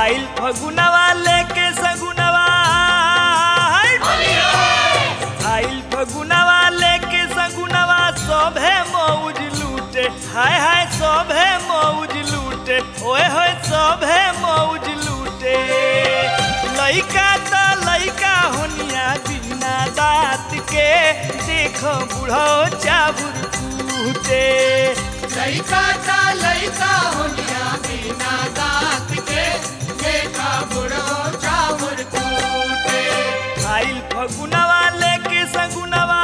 आइल फगुनवा लेके सगुनवा आइल फगुनवा लेके सगुनवा सभे मौज लूटे हाय हाय सभे मौज लूटे ओए होए सभे मौज लूटे लइका त लइका होनिया बिना दांत के देखो बूढ़ो चाबुर कूटे लइका ता लइका होनिया बिना दांत के देखा बुढ़ो चावल कूटे आइल फगुनवा लेके सगुनवा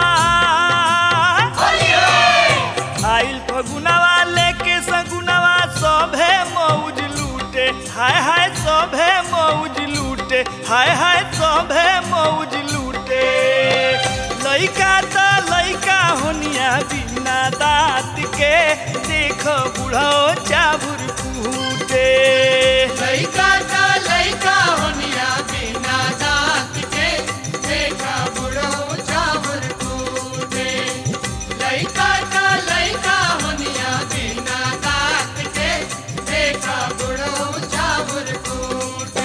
आइल फगुनवा लेके सगुनवा सभे मौज लूटे हाय हाय सभे मौज लूटे हाय हाय सभे मौज लूटे लइका त लइका होनिया बिना दांत के देखो बूढ़ो चाबुर कूटे लइका ता लइका होनिया बिना दांत के देखा बुढ़ो चावल कूटे लइका ता लइका होनिया बिना दांत के देखा बुढ़ो चावल कूटे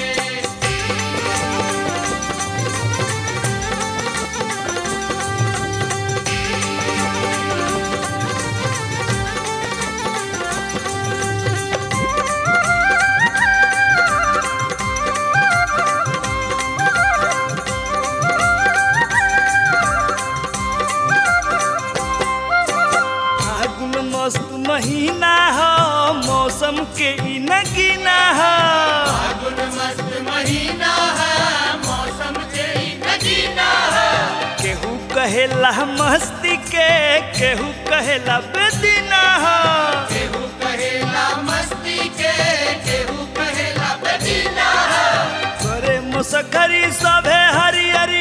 फागुन मस्त महीना ह मौसम के ई नगीना ह फागुन मस्त महीना है मौसम के ही नगीना है केहू कहेला मस्ती के केहू कहेला बेदीना ह केहू कहेला मस्ती के केहू कहेला बदीना है करे मुसखरी सभे हरियरी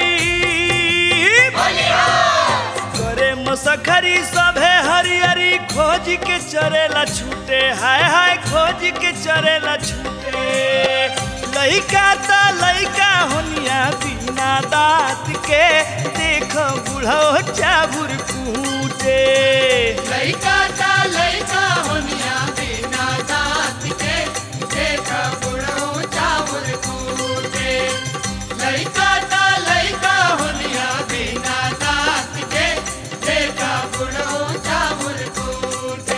करे मुसखरी सभे हरियरी खोज के चरेला छूटे हाय हाय खोज के चरेला छूटे लइका त लइका होनिया बिना दांत के देखो बूढ़ो चाबुर कूटे लइका ता लइका होनिया बिना दांत के देखा बुढ़ो चावल कूटे लइका ता लइका होनिया बिना दांत के देखा बुढ़ो चावल कूटे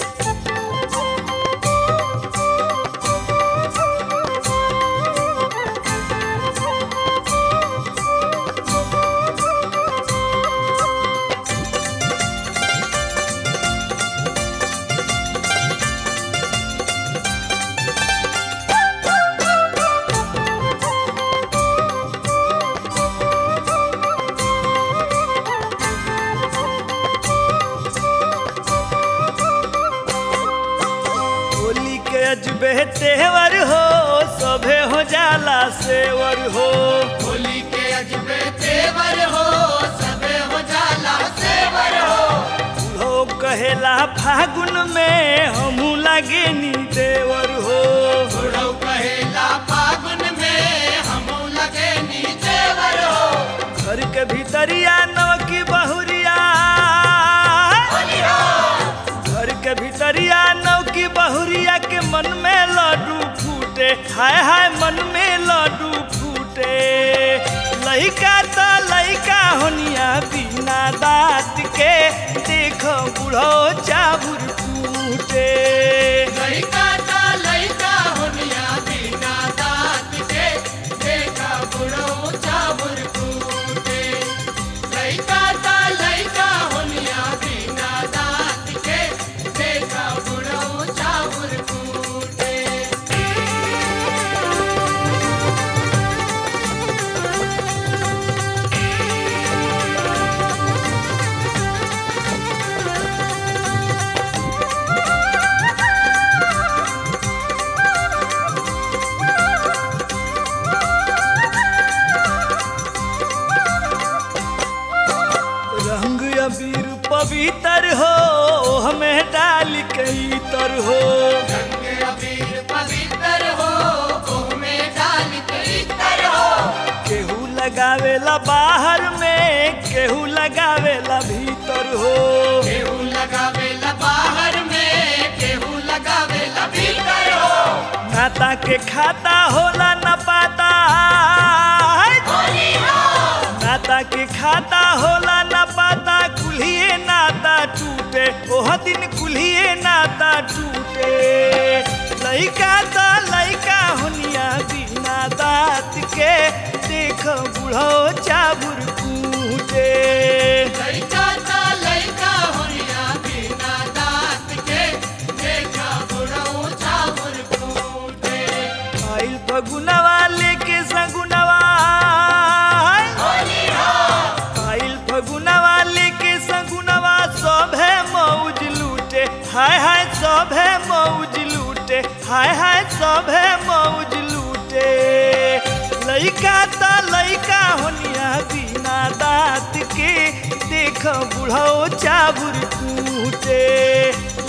होली के अजबे तेवर हो सभे हो जाला सेवर हो होली के अजबे तेवर हो सबे हो जाला सेवर हो हो कहेला फागुन में हमू लागे नी देवर हो बुढ़ऊ कहेला फागुन में हमू लगे नी देवर हो घर के भीतरिया नवकी बहुरिया घर के भीतरिया नवकी बहुरिया के मन में लड्डू फूटे हाय हाय मन में लड्डू फूटे लइका त लइका होनिया बिना दांत के देखो बूढ़ो चाबुर फूटे लइका ता लइका होनिया बिना दांत के देखा बुढ़ऊ चावल कूटे लइका ता लइका होनिया बिना दांत के देखा बुढ़ऊ चावल कूटे रंग अबीर पवित्र हो हमें डाल कई तर हो रंग अबीर पवित्र हो ओह में डाल के इतर हो केहू लगावेला बाहर में केहू लगावेला भीतर हो केहू लगावेला बाहर में केहू लगावेला भीतर हो नाता के खाता होला न पाता नाता के खाता होला न पाता कुल्हिए नाता टूटे ओह दिन कुल्हिए नाता टूटे लइका त लइका होनिया बिना दाँत के देख बुढ़ो चाबुर कूटे लइका ता लइका होनिया बिना दांत के देखा बुढ़ऊ चावर फूटे आइल फगुनवा लेके सगुनवा आइल फगुनवा लेके सगुनवा सभे मौज लूटे हाय हाय सभे मौज लूटे हाय हाय सभे मौज लूटे लइका त लइका होनिया बिना दाँत के देख बुढ़ो चाबुर कूटे